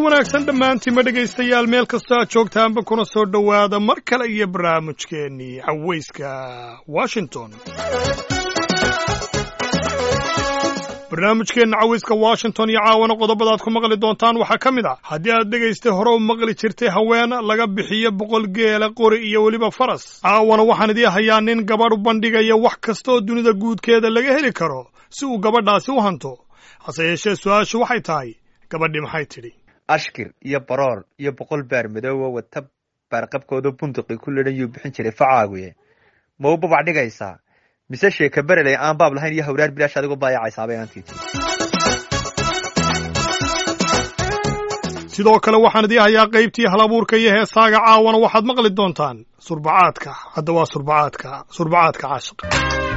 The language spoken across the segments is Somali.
wanaagsan dhammaantiinma dhegaystayaal meel kastoo aad joogtaanba kuna soo dhowaada mar kale iyo barnaamijkeennii cawayska washington barnaamijkeenna cawayska washington iyo caawana qodobadaad ku maqli doontaan waxaa ka mid ah haddii aad dhegaystay hore u maqli jirtay haween laga bixiyo boqol geela qori iyo weliba faras caawana waxaan idii hayaa nin gabadh u bandhigaya wax kasta oo dunida guudkeeda laga heli karo si uu gabadhaasi u hanto hase yeeshee su-aashu waxay tahay gabadhii maxay tidhi ashkir iyo baroor iyo boqol baar madoowa wata baarqabkooda bunduqi ku lidhan yuu bixin jiray facaaguye ma u babac dhigaysaa mise sheeka bereley aan baab lahayn iyo hawraar bilaash adigu baayacaysaabay aantii tii sidoo kale waxaan idii hayaa qaybtii halabuurka iyo heesaaga caawana waxaad maqli doontaan surbacaadka hadda waa surbacaadka surbacaadka caashiqa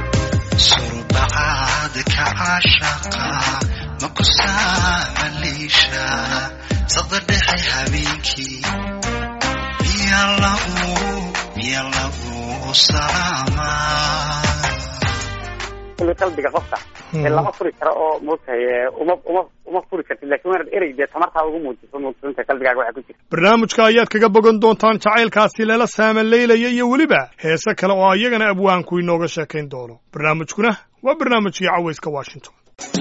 surbacaadka caashaqa ma ku saamaliisha sada dhexe habeenkii miya lagu miya lagu salaamaa kulli qalbiga qofka ee lama furi karo oo moogtahay uma uma uma furi kartid lakin waanad erey dee tamartaa ugu muujiso moogsantahay qalbigaaga waxaa ku jira barnaamijka ayaad kaga bogan doontaan jacaylkaasi lala saamaleylaya iyo weliba heese kale oo iyagana abwaanku inooga sheekayn doono barnaamijkuna waa barnaamijkii cawayska washington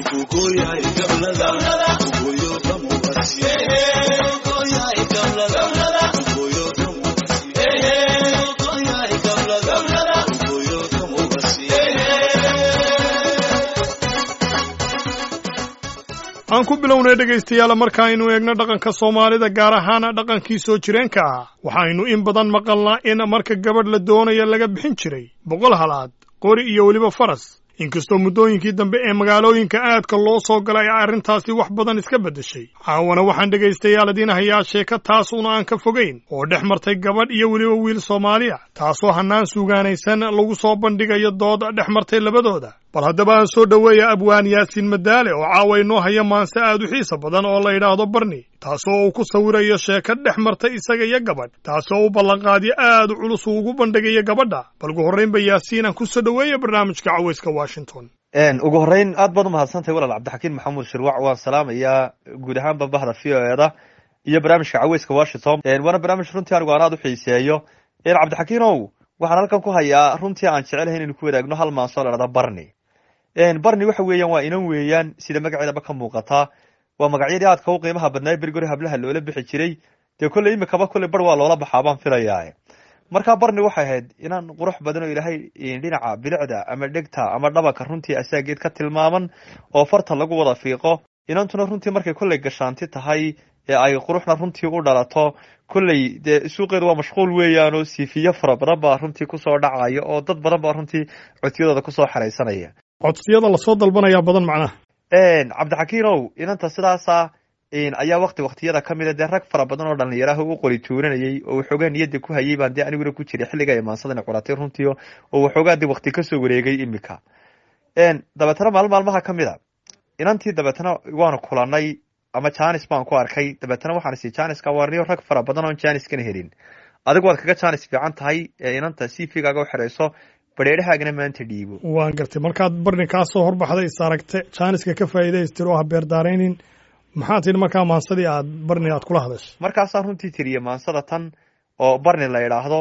aan ku bilownay dhegaystayaal markaaynu eegno dhaqanka soomaalida gaar ahaan dhaqankii soo jireenka ah waxaynu in badan maqalnaa in marka gabadh la doonaya laga bixin jiray boqol halaad qori iyo weliba faras inkastoo muddooyinkii dambe ee magaalooyinka aadka loo soo galay ay arrintaasi wax badan iska beddeshay caawana waxaan dhegaystayaal idiin hayaa sheeko taasuna aan ka fogayn oo dhex martay gabadh iyo weliba wiil soomaaliya taasoo hannaan suugaanaysan lagu soo bandhigayo dood dhex martay labadooda bal haddaba aan soo dhoweeya abwaan yaasiin madaale oo caawa inoo haya maanse aad u xiisa badan oo la yidhaahdo barni taasoo uu ku sawirayo sheeko dhex martay isaga iyo gabadh taasoo u ballanqaadyo aad u culus uu ugu bandhigayo gabadha bal ugu horraynba yaasiin aan ku soo dhoweeya barnaamijka cawayska washington ugu horreyn aad baad umahadsantahay walaal cabdixakiin maxamuud shirwac waan salaamayaa guud ahaanba bahda v o eda iyo barnaamijka cawayska washington waana barnaamij runtii anigu aan aad u xiiseeyo cabdixakiinow waxaan halkan ku hayaa runtii aan jecelahay inaynu ku wadaagno hal maansoo la dhahda barni barni waxa weeyaan waa inan weeyaan sida magaceedaba ka muuqataa waa magacyadii aadka u qiimaha badnaa berigori hablaha loola bixi jiray dee kolley imikaba kolley bar waa loola baxaa baan filayaa markaa barni waxay ahayd inaan qurux badan oo ilaahay dhinaca bilicda ama dhegta ama dhabanka runtii asaageed ka tilmaaman oo farta lagu wada fiiqo inantuna runtii markay kolley gashaanti tahay ee ay quruxna runtii u dhalato kolley dee suuqeedu waa mashquul weeyaan oo siifiyo fara badan baa runtii kusoo dhacaya oo dad badan baa runtii codsiyadooda kusoo xeraysanaya codsiyada lasoo dalbanayaa badan macnaha cabdixakiinow inanta sidaasa ayaa wakti waktiyada ka mida dee rag fara badan oo dhalinyaraha u qori tuuranayay oo waxoogaa niyadda ku hayay baan dee aniguna ku jiray xilliga imaansadana qoratay runtii oo waxoogaa dee wakti kasoo wareegay imika dabeetana maalin maalmaha ka mid a inantii dabeetana waanu kulanay ama janis baan ku arkay dabeetana waxaan isi janiska warniyo rag fara badan oon janiskana helin adigu waad kaga janis fiican tahay ee inanta cvgaaga u xerayso bareerahaagana maanta dhiibo waan gartay markaad barni kaa soo horbaxday is aragte jaaniska ka faa'iidaystir oo ha beerdaaraynin maxaa tidhi markaa maansadii aad barni aad kula hadashay markaasaan runtii tiriye maansada tan oo barni la idhaahdo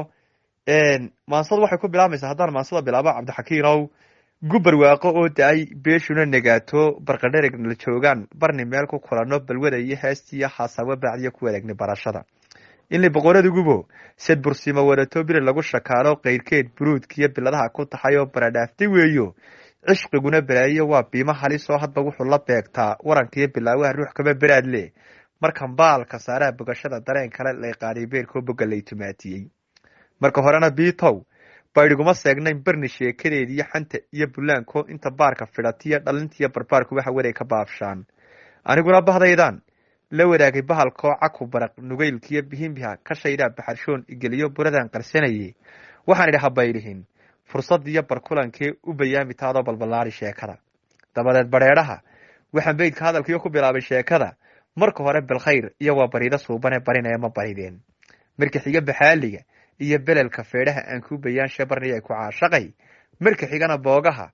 maansadu waxay ku bilaabaysaa haddaan maansada bilaabo cabdixakiinow gubar waaqo oo da-ay beeshuna negaato barqadherigna la joogaan barni meel ku kulanno balwada iyo heestiiyo xaasaabo baacdiyo ku wadaagni barashada inli boqoradugubo sed bursimo wadato biri lagu shakaalo kayrkeed buruudkiyo biladaha ku tahay oo baradhaaftay weeyo cishqiguna balaayo waa biimo halisoo hadba wuxuu la beegtaa warankiiyo bilaawaha ruux kama beraad leh markan baalka saaraha bogashada dareen kale layqaaniy beerkoo boga lay tumaatiyey marka horena biitow baydhiguma seegnayn barni sheekadeediiyo xanta iyo bulaanko inta baarka fidhatiyo dhalintiiyo barbaarku waxa waray ka baabshaan aniguna bahdaydan la wadaagay bahalkoo caku baraq nugaylkiyo bihinbiha ka shaydhaa baxarshoon igeliyo buradan qarsanayay waxaan idhi habaylihin fursadiyo barkulankee u bayaami taadoo balballaari sheekada dabadeed badheedhaha waxaan beydka hadalkiyo ku bilaabay sheekada marka hore bilkhayr iyo waa bariido suubane barinaya ma barideen marka xiga baxaaliga iyo belelka feedhaha aan ku bayaanshe barniya ku caashaqay marka xigana boogaha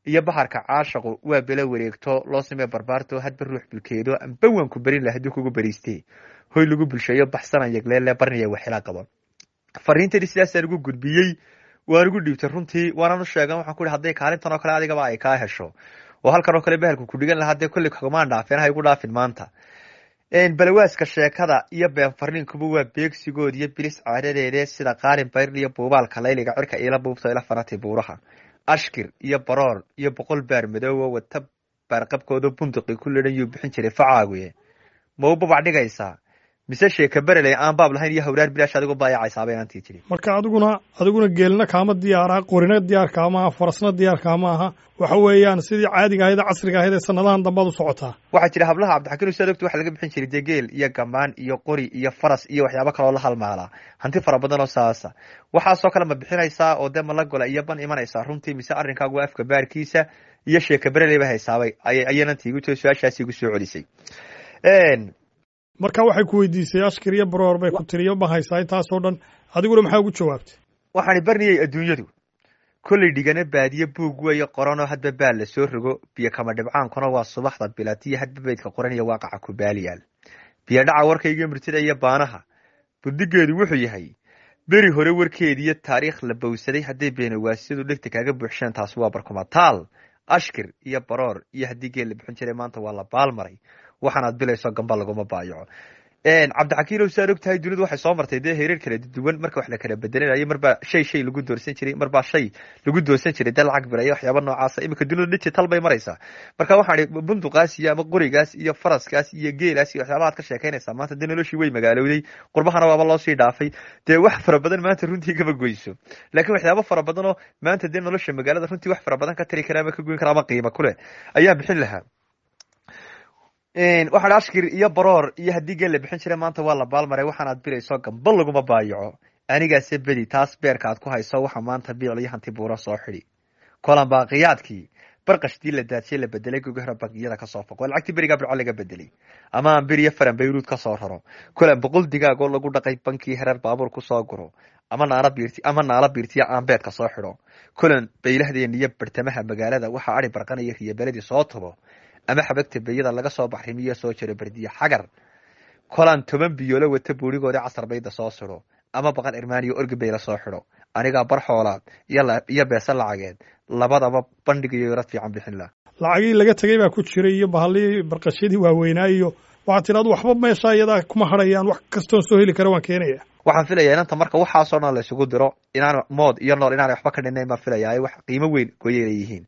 iyo baharka caashaqu waa belo wareegto loo samee barbaarto hadba ruux bulkeedo amba waanku berin lah haddii kugu beriiste hoy lagu bulsheeyo baxsanan yagleele barniya waxila qaba fariintani sidaasaan ugu gudbiyey waan ugu dhiibtay runtii waanan u sheegan waxaan ku ihi hadday kaalintan oo kale adigaba ay kaa hesho oo halkan oo kale behelku ku dhigan lahaa dee kolley kagumaan dhaafeen ha igu dhaafin maanta balawaaska sheekada iyo been farniinkuba waa beegsigood iyo bilis caadadeede sida qaalin bayrl iyo buubaalka layliga cirka iila buubta ila fanatay buuraha ashkir iyo baroor iyo boqol baar madoowo wata baarqabkooda bunduqi ku lidhan yuu bixin jiray facaaguye ma u babac dhigaysaa mise sheeka bereley aan baab lahayn iyo hawraar bilaash adigu baayacaysaabay aantii jiri marka adiguna adiguna geelna kaama diyaara qorina diyaar kaama aha farasna diyaar kaama aha waxa weeyaan sidii caadiga ahayd ee casriga ahayd ee sanadahan dambaad u socotaa waxaa jira hablaha cabdixakiin usaad ogta waxa laga bixin jiray dee geel iyo gamaan iyo qori iyo faras iyo waxyaabo kaloo la halmaalaa hanti fara badan oo saasa waxaasoo kale ma bixinaysaa oo dee malagola iyo ban imanaysaa runtii mise arrinkaagu waa afka baarkiisa iyo sheeka bereley ba haysaabay ayaynanti igu tiri su-aashaasi igu soo celisay marka waxay ku weydiisay ashkir iyo baroor bay ku tiriyo ma haysaa intaasoo dhan adiguna maxaa ugu jawaabtay waxaani barniyey adduunyadu kolley dhigana baadiye buug weeye qoranoo hadba baal la soo rogo biyo kama dhibcaankuna waa subaxda bilatiyo hadba beydka qoran iyo waaqaca ku baaliyaal biyo dhaca warkayga mirtida iyo baanaha buddigeedu wuxuu yahay beri hore warkeediiyo taariikh la bowsaday hadday beenawaasyadu dhegta kaaga buuxsheen taasi waa barkumataal ashkir iyo baroor iyo haddii geel la bixin jiray maanta waa la baalmaray waxaanaad bilayso gamba laguma baayaco cabdixakiinow saad og tahay dunidu waxay soo martay dee hereer kala duwan marka wax la kala bedelinayo marbaa shay shay lagu doorsan jiray marbaa shay lagu doorsan jiray dee lacag bilaya waxyaaba noocaasa iminka dunidu digital bay maraysaa marka waxaan ihi bunduqaas iyo ama qorigaas iyo faraskaas iyo geelaas iyo waxyaabahaad ka sheekaynaysaa maanta dee noloshii way magaalowday qurbahana waaba loo sii dhaafay dee wax fara badan maanta runtii kama goyso laakiin waxyaaba fara badan oo maanta dee nolosha magaalada runtii wax fara badan ka tari kara ama ka goyn kara ama qiimo kuleh ayaan bixin lahaa waxaan ashkir iyo baroor iyo haddii geel la bixin jiray maanta waa la baalmaray waxaanaad bilayso gamba laguma baayaco anigaase bedi taas beerka aad ku hayso waxa maanta biicl iyo hanti buura soo xidi kolan baaqiyaadkii barqashtii la daadshay la bedelay gogahra bangiyada kasoo foqo lacagtii berigaa birco laga bedelay ama aan bir iyo faran bayruud kasoo raro kolan boqol digaagoo lagu dhaqay bankii hereer baabuur kusoo guro ama naala biirti ama naala biirtiya aan beedka soo xidho kolan baylahdeena iyo bartamaha magaalada waxaa ari barqanaya riyobeladii soo tubo ama xabagta beyada laga soo baxrimiyo soo jiro berdiye xagar kolaan toban biyoolo wata buurigooda casar bayda soo siro ama baqan irmaaniyo orgibay la soo xidho anigaa bar xoolaad iyo beese lacageed labadaba bandhig iyo yarad fiican bixin lah lacagii laga tegay baa ku jiray iyo bahallii barqashadii waaweynaa iyo waxaad tidhahda waxba meesha iyadaa kuma hadhayaan wax kastoon soo heli kara waan keenaya waxaan filayaa inanta marka waxaasoo dhan la isugu diro inaan mood iyo nool inaanay waxba ka dhinayn baan filayaa wax qiimo weyn gooyay leeyihiin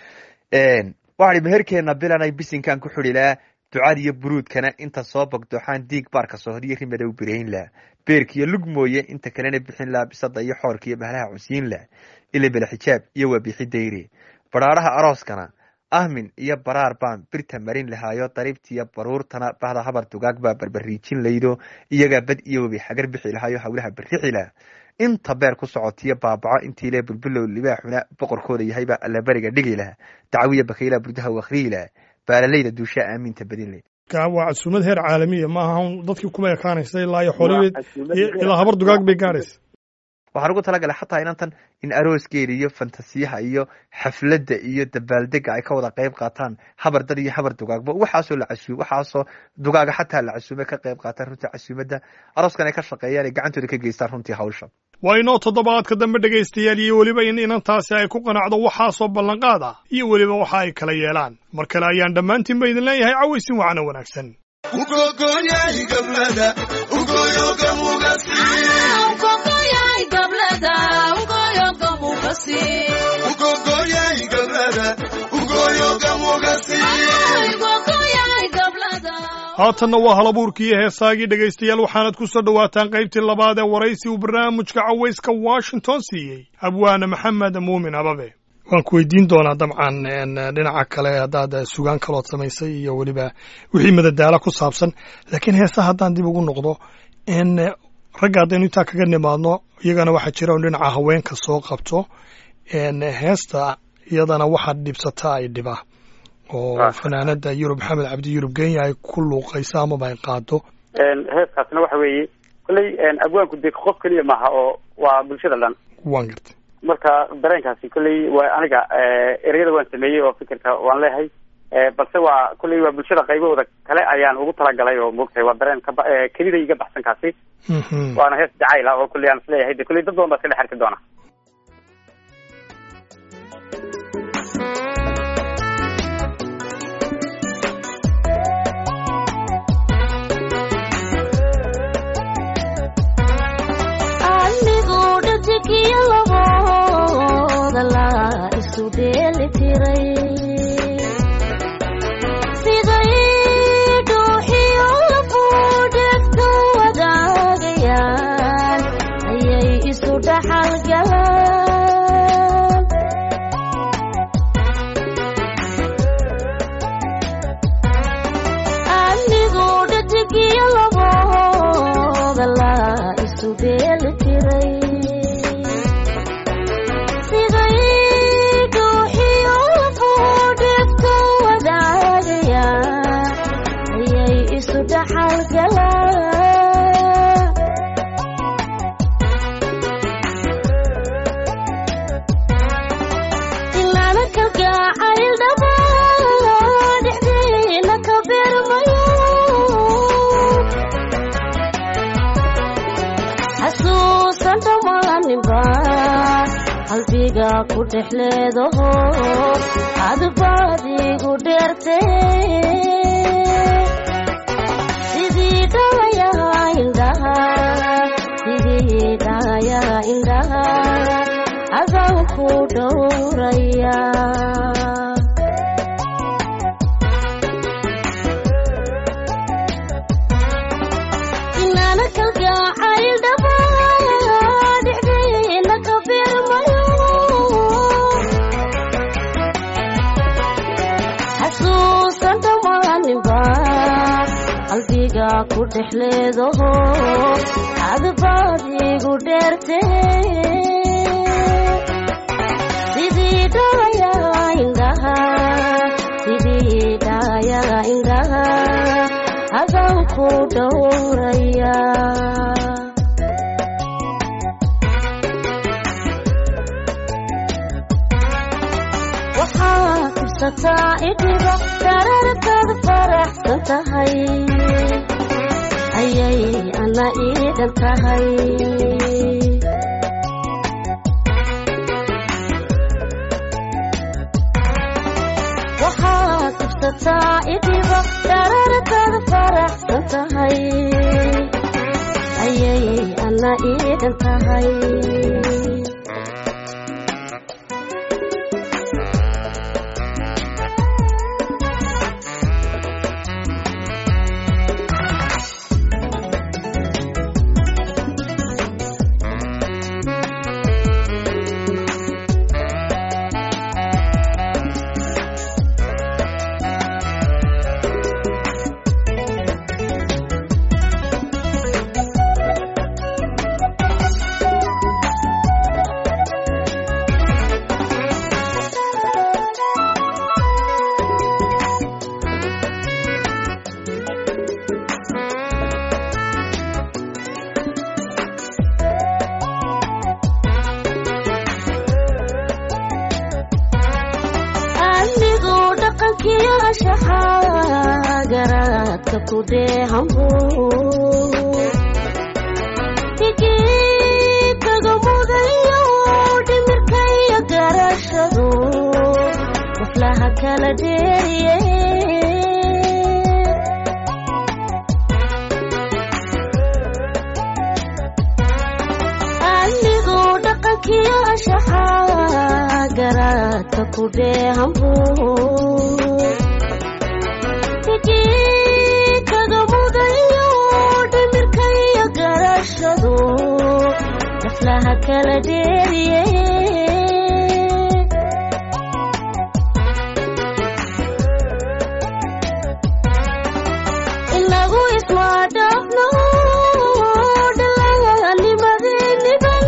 waxaan meherkeena bilanay bisinkan ku xidhilaa ducada iyo buruudkana inta soo bogdooxaan diig baarka sohoriyo rimadow birayn lah beerkiiyo lug mooye inta kalena bixin lah bisada iyo xoorka iyo bahlaha cunsiin lah ilibela xijaab iyo waa bixi dayre badhaadhaha arooskana ahmin iyo baraar baan birta marin lahaayo dariibtiiyo baruurtana bahda habar dugaag baa barbariijin laydo iyagaa bad iyo webi xagar bixi lahaayo hawlaha barrixi lah inta beer ku socotiyo baabaco intii le bulbulow libaaxuna boqorkooda yahaybaa allaberiga dhigi laha dacwiya bakayla burdaha wakriyi lah baalalayda duushaa aaminta badin leh waa casuumad heer caalamiya maaha dadkii kuma ekaanaysa ilaa iyo xoolibeed ilaa habar dugaag bay gaadhaysa waxaan ugu talagalay xataa inantan in arooskeeda iyo fantasiyaha iyo xafladda iyo dabaaldega ay ka wada qayb qaataan habar dad iyo habar dugaagba waxaasoo la casuum waxaasoo dugaaga xataa la casuume ka qayb qaataan runtii casuumadda arooskan ay ka shaqeeyaan ay gacantooda ka geystaan runtii hawsha waa inoo toddobaadka dambe dhegaystayaal iyo weliba in inantaasi ay ku qanacdo waxaasoo ballanqaad ah iyo weliba waxa ay kala yeelaan mar kale ayaan dhammaantiin ba idin leeyahay cawaysin wacno wanaagsan haatanna waa halabuurkii iyo heesaagii dhegaystayaal waxaanad ku soo dhowaataan qaybtii labaad ee waraysi uu barnaamijka cawayska washington siiyey abwaane maxamed muumin ababe waan ku weydiin doonaa dabcan dhinaca kale haddaad sugaan kalood samaysay iyo weliba wixii madadaala ku saabsan laakiin heesaha haddaan dib ugu noqdo ragga haddaynu intaa kaga nimaadno iyagana waxaa jira un dhinaca haweenka soo qabto heesta iyadana waxaad dhibsataa ay dhiba oo fanaanada yurub maxamed cabdi yurub kenya ay ku luuqayso amaba ay qaado heeskaasna waxa weeye kolley abwaanku dee qof keliya maaha oo waa bulshada dhan waan gartay marka dareenkaasi kolley waa aniga ereyada waan sameeyey oo fikirka waan leehay balse waa kolley waa bulshada qaybahooda kale ayaan ugu talagalay oo moogtahay waa dareen kaba kelida iga baxsan kaasi waana hees jacayl ah oo kolley aan isleeyahay de kolley dad badan baa iska dhex arki doona siday dhuuxiyo lafuudhegtu wadaagayaan ayay isu dhaxalgalaan anigu dhadigiyo labooda la isu dheeli tiray ilaana kalgacayl dhamaan dhexdeena ka beermayo xasuusan dhammaaninba qalbiga ku dhex leedaho adbaadigu dheerte sidii dhayaha indhaha sidii dhayaha indhaha adaan ku dhowraya inaana kalgacayl dhamaan dhexdeena ka beermayo xasuusan dhammaaninba qalbiga ku dhex leedaho adbaadigu dheerte sidii dhayaha indhaha sidii dhayaha indhaha adaan ku dhowraya waxaa kubsataa idhiba dararkaad faraxsan tahay ayay ana iidhan tahay waxaa kubsataa idhiba dararkaad faraxsan tahay ayay ana iidhan tahay anigu dhaqankiyo ashaxaa garaadka ku dheehambu higii kaga mudayo dhimirkayo garashadu waflaha kala dheeriye anigu dhaqankiyo ashaxaa garaadka ku dheehambu higii kaga mudayo dhimirkayo garashadu waflaha kala dheeriye inagu ismaadhaafno dhalanimadeeniban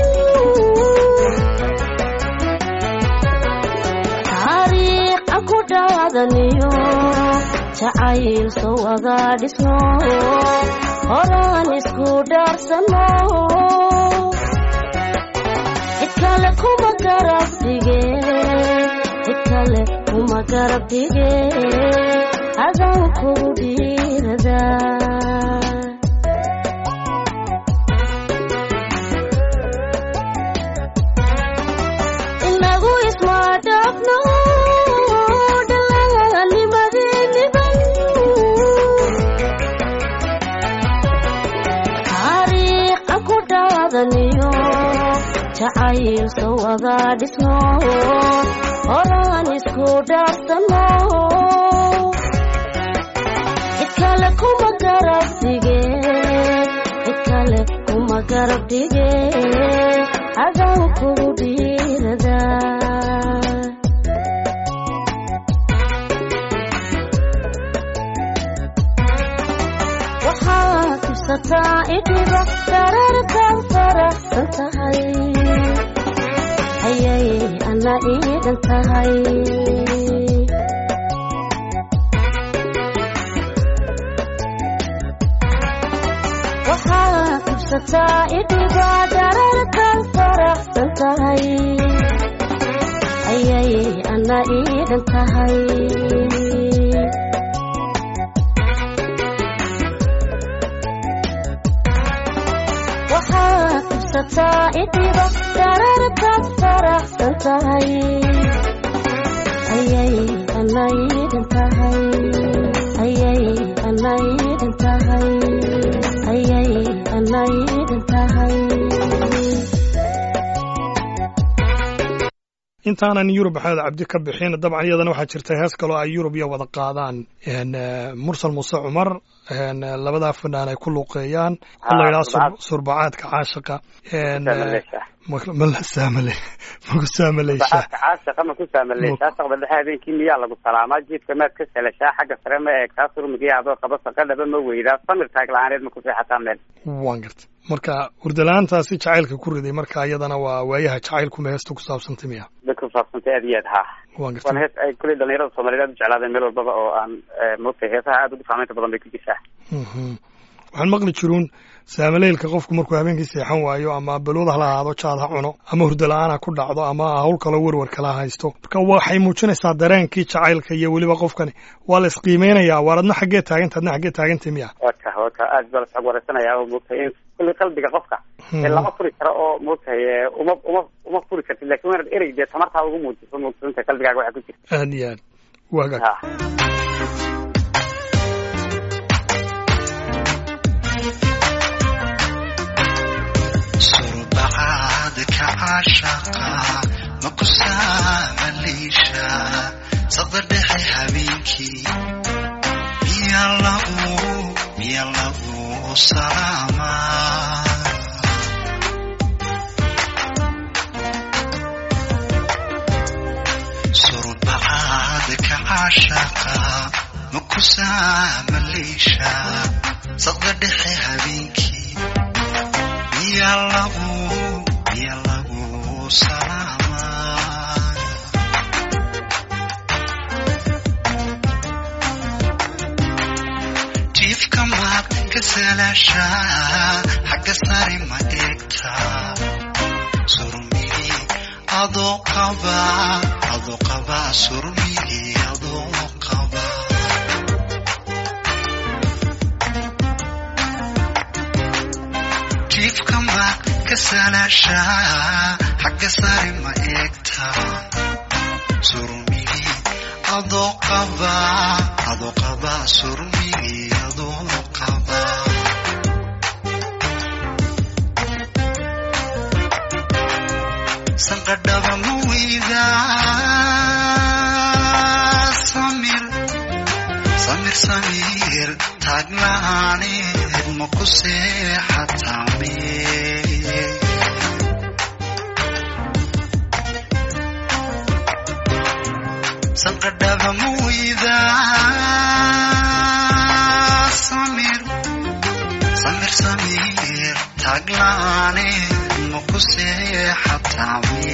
taariikha ku dhaadaniyo jacayl soo wada dhisno horaan isku dhaarsano cid kale kuma kale kuma garab dhige adaan kugu dhiiradaa inagu isma dhaafno dhalanimadeeniban taariikh aan ku dhaadaniyo jacayl soo wada dhisno horaan isku dhaarsano cid kale kuma garab dhige cid kale kuma garab dhige adaan kugu dhiiradaa waxaad ibsataa idhiba dararkan faraxsan tahay ayay ana iidan tahay waxaad ibsataa idhiba dararkan faraxsan tahay ayay ana iidan tahay waxaad ibsataa idhiba dararkaad faraxsan tahay ayay ana iidan tahay ayay ana iidan tahay ayay ana iidan tahay intaanan yurub maxamed cabdi ka bixin dabcan iyadana waxaa jirta hees kaloo ay yurub iyo wada qaadaan n mursal muuse cumar n labadaa fanaan ay ku luuqeeyaan oo la yidhaha sur- surbacaadka caashiqa n mala saamale maku saamaleysha saxaabka caashiqa ma ku saamaleyshaa saqda dhexe habeenkii miyaa lagu salaamaa jiifka maad ka selashaa xagga sare ma eegtaa surmigiya adoo qaba saqadhaba ma weydaa samir taag la-aaneed ma ku seexataa meel waan garta marka hurdalaantaasi jacaylka ku riday marka iyadana waa waayaha jacaylkuma heesta ku saabsantay miya bay ku saabsantay aad iyo aad haa waan waana garta hees ay kuley dhalinyarada soomaaliyeed aad u jeclaadeen meel walbaba oo aan moogtay heesaha aad ugu saamaynta badan bay ku jirtaa Mhm. waxaan maqli jiruun saamaleylka qofku markuu habeenkii seexan waayo ama balwad hala ahaado jaad ha cuno ama hurdala-aan ha ku dhacdo ama hawl kaloo werwer kala haysto marka waxay muujinaysaa dareenkii jacaylka iyo weliba qofkani waa la isqiimeynayaa waar adna xaggee taaganta adna xaggee taagantay miya waka waka aad baa lasxog wareysanayaa oo moogtay in kulli qalbiga qofka ee lama furi karo oo moogtay ee uma uma uma furi kartid lakin waa inaad erey dee tamartaa ugu muujiso moogsantahay qalbigaaga waxa ku jirta aad iyo aad waagaag ha surbacaadka caashaqa ma ku saamaleysha sada dhexe habeenkii miya lagu miya lagu salaamaa surbacaadka caashaqa ma ku saamaleysha sada dhexe habeenkii miya lagu miya lagu salaamaa jiifka maad ka salaashaa xagga sare ma eegtaa surmigi adoo qaba adoo qaba surmigi adoo qaba jiifka maad ka salaashaa xagga sare ma eegtaa surmigi adoo qaba adoo qaba surmigi adoo qaba sanqadhaba ma weyda samir samir samir taaglaaneed ma ku seexatame sanqadhaba ma weyda samir samir samir taaglaaneed ma ku seexatame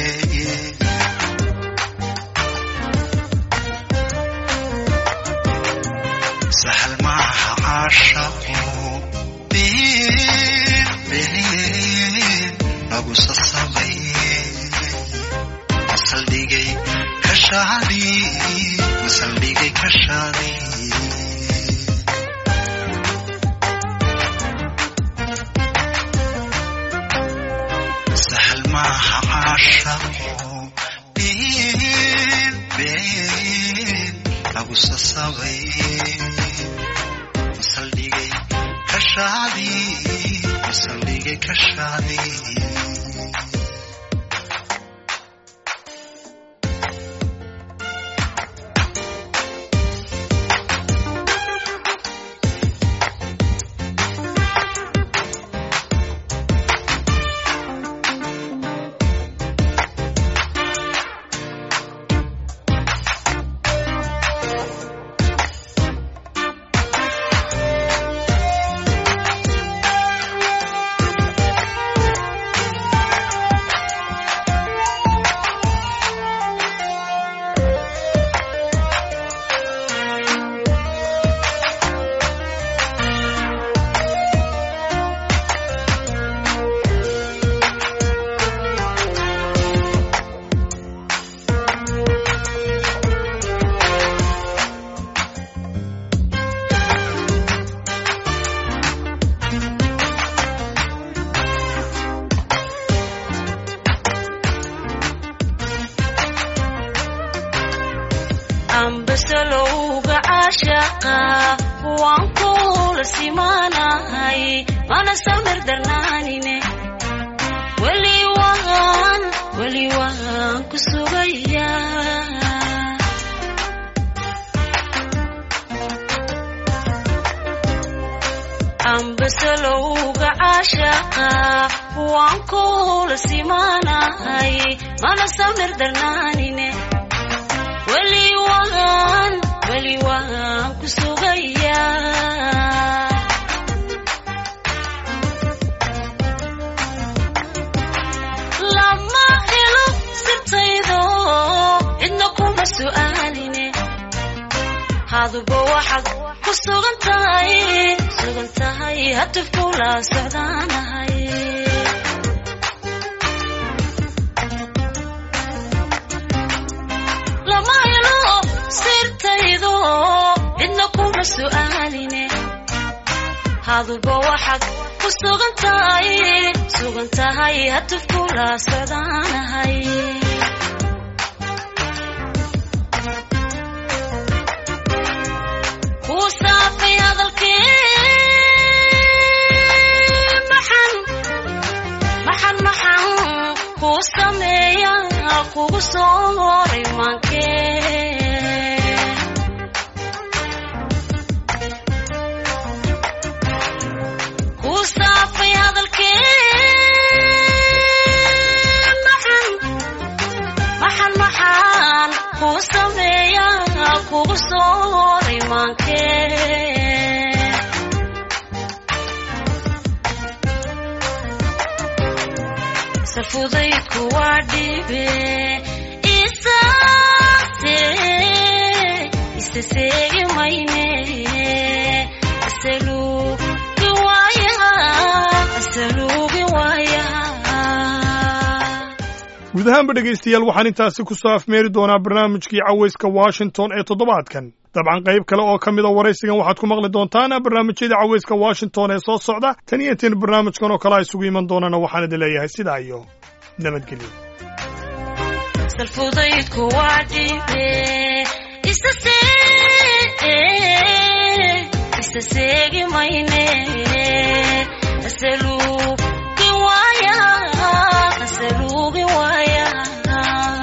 سهل معها عاشقوا بين بين أبو صصبي أصل ديجي كش kashaadii masaldhigay kashaadii sahal maaha caashaqo been been lagu sasabay masaldhigay kashaadii masaldhigay kashaadii ambasalowga caashaqa waan kula simaanahay mana samir darnaanine weli waan weli waan ku sugaya ambasalowga caashaqa waan kula simaanahay mana samir darnaanine weli waan weli waan ku sugaya lama helo sirtaydo cidna kuma su'aaline haduba waxaad ku sugan tahay sugan tahay hatufkula socdaanahay lama helo sirtaydo cidna kuma su'aaline haduba waxaad ku sugan tahay sugan tahay hatufkula socdaanahay kuu saafay hadalkee maxan maxan maxan kuu sameeya kugu soo horay maankee kuu saafay hadalkee maxan maxan maxan kuu sameeya kugu soo horay maankee safudaydku waa dhibe isaase isa seegi mayne asaluugi waayaha asaluugi waayaha guud ahaanba dhegaystayaal waxaan intaasi ku soo afmeeri doonaa barnaamijkii cawayska washington ee toddobaadkan dabcan qayb kale oo ka mida waraysigan waxaad ku maqli doontaan barnaamijyada cawayska washington ee soo socda tan iyo intiin barnaamijkan oo kale a isugu iman doonana waxaan idin leeyahay sidaa iyo nabadgelyo salfudaydku waa dhibe isa isa seegi mayne asaluugi waayaha asaluugi waayaha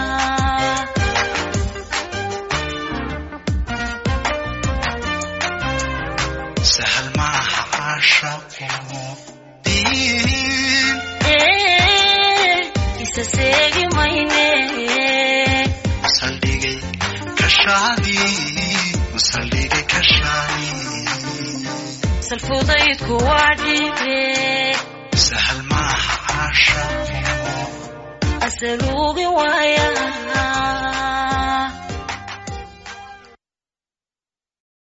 sahal maaha caashaqo diin isa seegi mayne masaldhigay kashaadii masaldhigay kashaadii salfudaydku waa dhibe sahal maaha caashaqo asaluugi waayaha